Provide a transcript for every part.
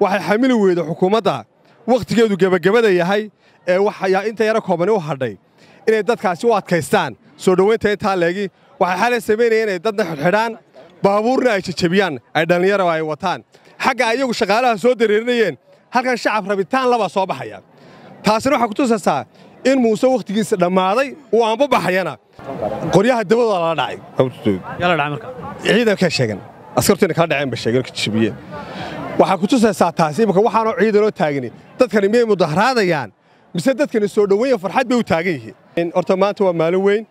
waxay xamili weyda xukuumadda wakhtigeedu gebagabada yahay ee waxyaa inta yaro koobani u hadhay inay dadkaasi u adkaystaan soo dhowaynta intaa leegi waxay xalay samaynayeen inay dadna xidhxidhaan baabuurna ay jajabiyaan ay dhallinyaro ay wataan xagga ayagu shaqaalaha soo dareerinayeen halkan shacab rabitaan labaa soo baxaya taasina waxaa ku tusaysaa in muuse wakhtigiisa dhammaaday uu aanba baxayana qoryaha dabadooda lala dhacay ciidankay sheegan askartuna kala dhaceen ba sheegeen ka jabiyeen waxaa ku tusaysaa taasi imika waxaanoo ciidanoo taagani dadkani miyay mudaharaadayaan mise dadkani soo dhoweyn farxad bay u taagan yihiin horta maanta waa maalin weyn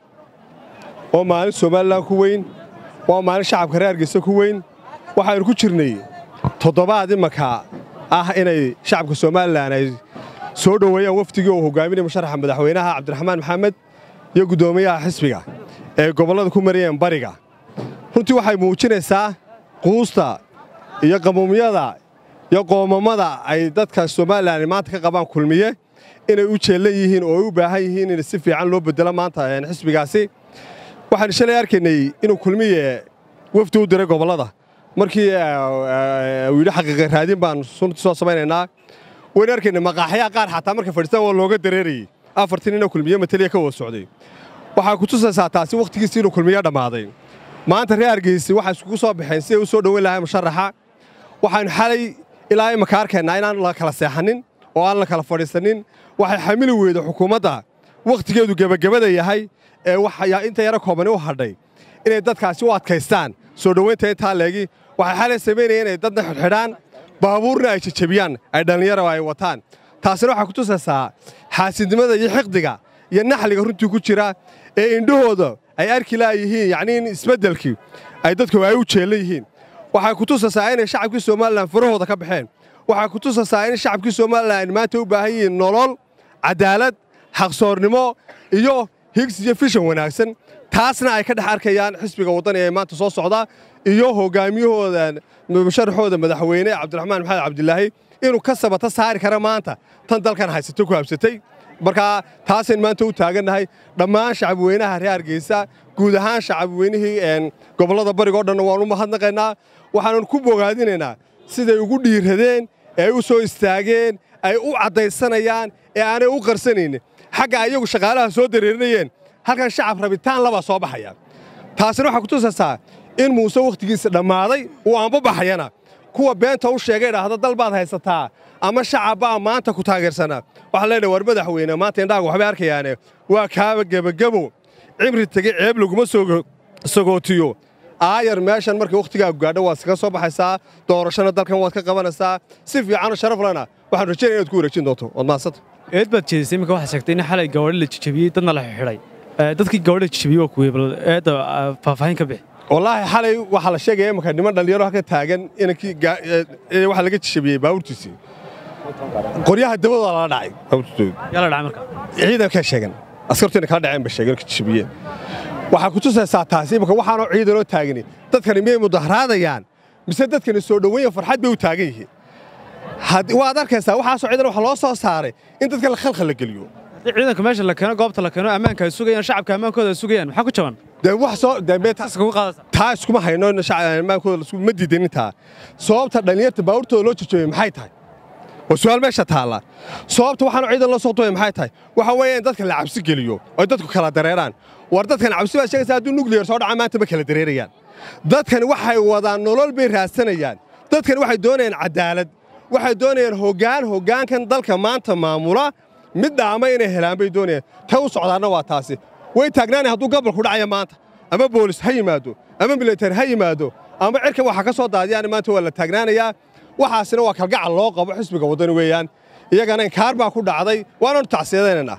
waa maalin somalilan ku weyn waa maalin shacabka reer hargeysa ku weyn waxaynu ku jirnay toddobaad imanka ah inay shacabka somalilan ay soo dhoweeyaan wafdigii uu hogaaminaya musharaxa madaxweynaha cabdiraxmaan maxamed iyo guddoomiyaha xisbiga ee gobollada ku marayeen bariga runtii waxay muujinaysaa quusta iyo qamuumyada iyo qoomamada ay dadka somalilan maanta ka qabaan kulmiye inay u jeellan yihiin oo ay u baahan yihiin in si fiican loo bedelo maanta xisbigaasi waxaanu shalay arkaynay inuu kulmiye wafdi u diray gobollada markii uu yidhi xaqiiqa raadin baan sunti soo samaynaynaa waynu arkaynay maqaaxyaha qaar xataa markay fadhiistaan waa looga dareerayey afartii nina kulmiye mataliya ka wada socday waxaa ku tusaysaa taasi wakhtigiisi inuu kulmiye dhammaaday maanta reer hargeysi waxay iskugu soo baxeen si ay u soo dhoweyn lahay musharaxa waxaanu xalay ilaa imaka arkaynaa inaan la kala seexanin oo aan la kala fadhiisanin waxay xamili weyda xukuumadda wakhtigeedu gebagabada yahay ee waxyaa inta yaro koobani u hadhay inay dadkaasi u adkaystaan soo dhowaynta intaa leegi waxay xalay samaynayeen inay dadna xidhxidhaan baabuurna ay jajabiyaan ay dhallinyaro ay wataan taasina waxaa ku tusaysaa xaasidnimada iyo xiqdiga iyo naxliga runtii ku jira ee indhahooda ay arki laayihiin yacnii in isbeddelkii ay dadku ay u jeellan yihiin waxay ku tusaysaa inay shacabkii somalilan farahooda ka baxeen waxay ku tusaysaa in shacabkii somalilan maanta u baahan yihiin nolol cadaalad xaqsoornimo iyo higsi iyo fishan wanaagsan taasna ay ka dhex arkayaan xisbiga waddani ee maanta soo socda iyo hoggaamiyahooda musharaxooda madaxweyne cabdiraxmaan maxamed cabdilaahi inuu ka sabata saari kara maanta tan dalkan haysatay ku habsatay markaa taasaynu maanta u taagannahay dhammaan shacabweynaha reer hargeysa guud ahaan shacabweynihii gobollada bariga o dhanna waanu mahadnaqaynaa waxaannu ku bogaadinaynaa siday ugu dhiiradeen ee ay u soo istaageen ay u caddaysanayaan ee aanay u qarsanaynin xagga ayagu shaqaalaha soo dareerinayeen halkan shacab rabitaan labaa soo baxaya taasina waxaa ku tusaysaa in muuse wakhtigiisa dhammaaday uu aanba baxayana kuwa beenta u sheegay dhahda dal baad haysataa ama shacabbaa maanta ku taageersanaa waxaa leedhahay war madaxweyne maanta indhaaga waxbay arkayaane waa kaaba gebagebo cimri tegey ceeb laguma sagootiyo aayar meeshan markay wakhtigaagu gaadho waad iskaga soo baxaysaa doorashana dalkan waad ka qabanaysaa si fiicanoo sharaf lena waxaan rajaynaya inaad ku wareejin doonto waad mahadsanta eed baad jeedisay iminka waxaad sheegtay in xalay gabadho la jijabiyey dadna la xidhay dadkii gabadha jijabiyey waa kuwii bal eedda faahfaahin ka bixi wallaahi xalay waxaa la sheegaya imanka niman dhallinyaro halka taagan inankii waxa laga jijabiyey baabuurtiisii qoryaha dabadooda lala dhacay baabuurtooda yaa la dhacay marka ciidankay sheegan askartuna kala dhaceen ba sheegeen ka jijabiyeen waxaa ku tusaysaa taasi imanka waxaanoo ciidanoo taagani dadkani miyay mudaharaadayaan mise dadkani soo dhoweyn farxad bay u taagan yihiin waad arkaysaa waxaasoo ciidan waxa loo soo saaray in dadka la khalkhal la geliyo haddii ciidanka meesha la keeno goobta la keeno ammaanka ay sugayaan shacabka ammaankooda ay sugayaan maxaa ku jaban dee wax soo dee iskugu qaadaysa taa iskuma hayno ammaankooda ma diidanin taa sababta dhallinyarta baabuurtooda loo jajabay maxay tahay waa su'aal meesha taalla sababta waxaanu ciidan loo soo duway maxay tahay waxa weeye in dadka la cabsi geliyo oo dadku kala dareeraan war dadkan cabsi baad sheegaysaa hadduu nuclear soo dhaca maanta ma kala dareerayaan dadkani waxay wadaan nolol bay raadsanayaan dadkani waxay doonayaan cadaalad waxay doonayaan hoggaan hoggaankan dalka maanta maamula mid dhaama inay helaan bay doonayaan ta u socdaanna waa taasi way taagnaanay hadduu gobolku dhacaya maanta ama boolis ha yimaado ama militari ha yimaado ama cirka waxa ka soo daadiyaan maanta waa la taagnaanayaa waxaasina waa kalgacal loo qabo xisbiga waddani weeyaan iyagana inkaar baa ku dhacday waananu tacsiyadaynaynaa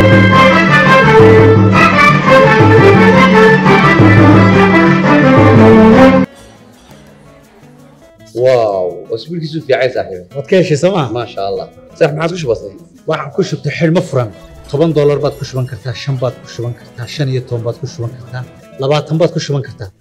واو اسبوعك في عين صاحبي waad ka heshay sooma ما شاء الله صح ما عادش بسيط waxaan ku shubtay xidhmo furan toban doolar baad ku shuban kartaa shan baad ku shuban kartaa shan iyo toban baad ku shuban kartaa labaatan baad ku shuban kartaa